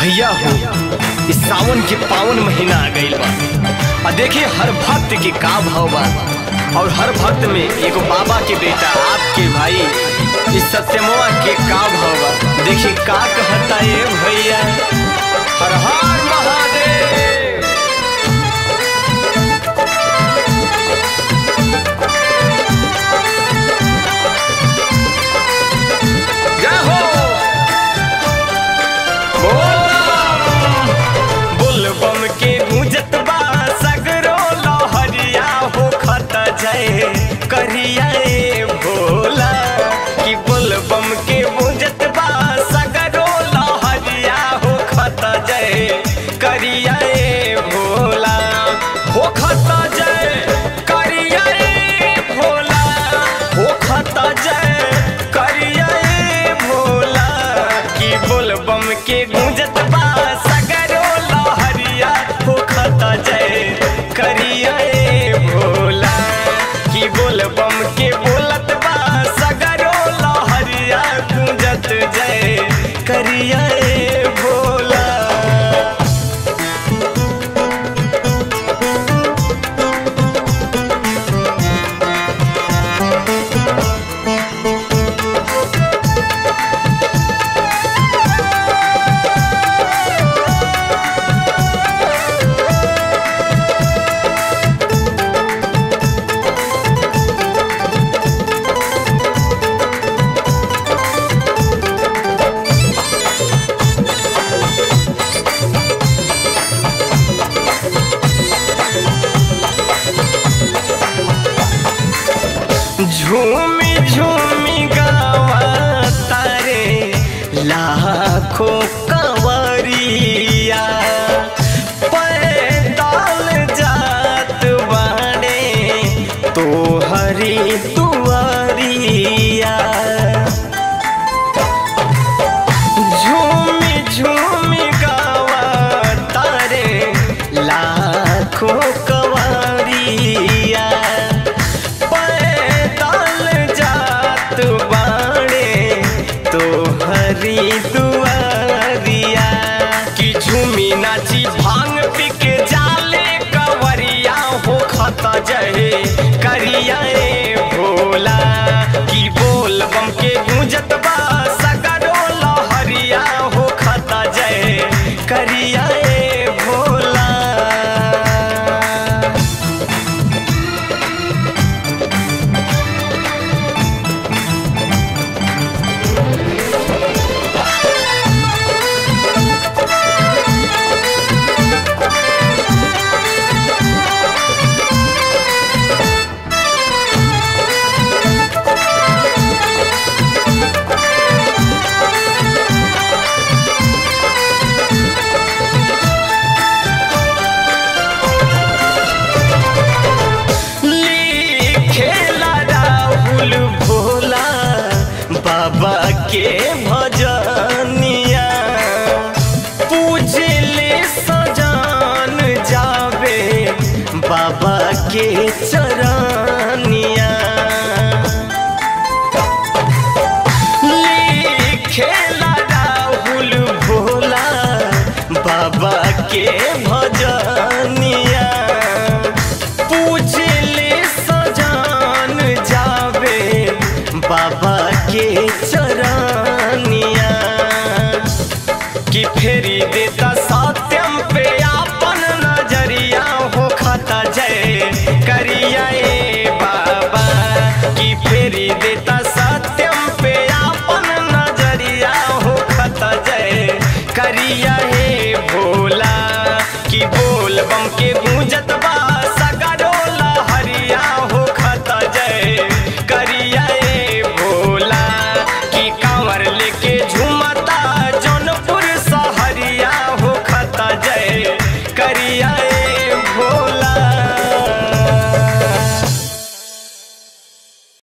भैया हो इस सावन के पावन महीना आ गईल बा आ देखिए हर भक्त के का भाव बा और हर भक्त में एगो बाबा के बेटा आपके भाई इस सत्यमवा के का भाव बा देखिए का कहता ये भैया हर हर महादेव जय हो बुलबम के गूंजत बा सगरो लहरिया हो खत जय करिया ए भोला कि बुलबम के गूंजत बा सगरो लहरिया हो खत जय करिया ए भोला हो खत जय करिया ए भोला हो खत जय करिया ए भोला कि बुलबम के गूंजत बा सगरो लहरिया हो खत जय करिया ए भोला कि बुलबम के बोलत बा सगरो लहरिया गूंजत जय करिया ए भोला झूमी झूमी गावा तारे लाखों कंवरिया पैदल जात बाड़े तो हरी तुअरिया झूमी झूमी गावा तारे लाखों कंवरिया पैदल जात बाड़े तो हरी दुआरिया कि झूमी नाची भांग पी के जाले कवरिया हो खत जहे करिया ए भोला कि बोल बम के गूंजत बा सगरो लहरिया हो खत जय करिया ए भोला लिखेला राहुल भोला बाबा के भजनिया पूजले सजान जावे बाबा के चरनिया लिखेला राहुल भोला बाबा के भजनिया पूजले सजान जावे बाबा के चरनिया कि फेरी देता सत्यम पे आपन नजरिया हो खाता जय करिया ए बाबा कि फेरी देता सत्यम पे आपन नजरिया हो खाता जय करिया हे भोला कि बोल बम के गूंजत बा सग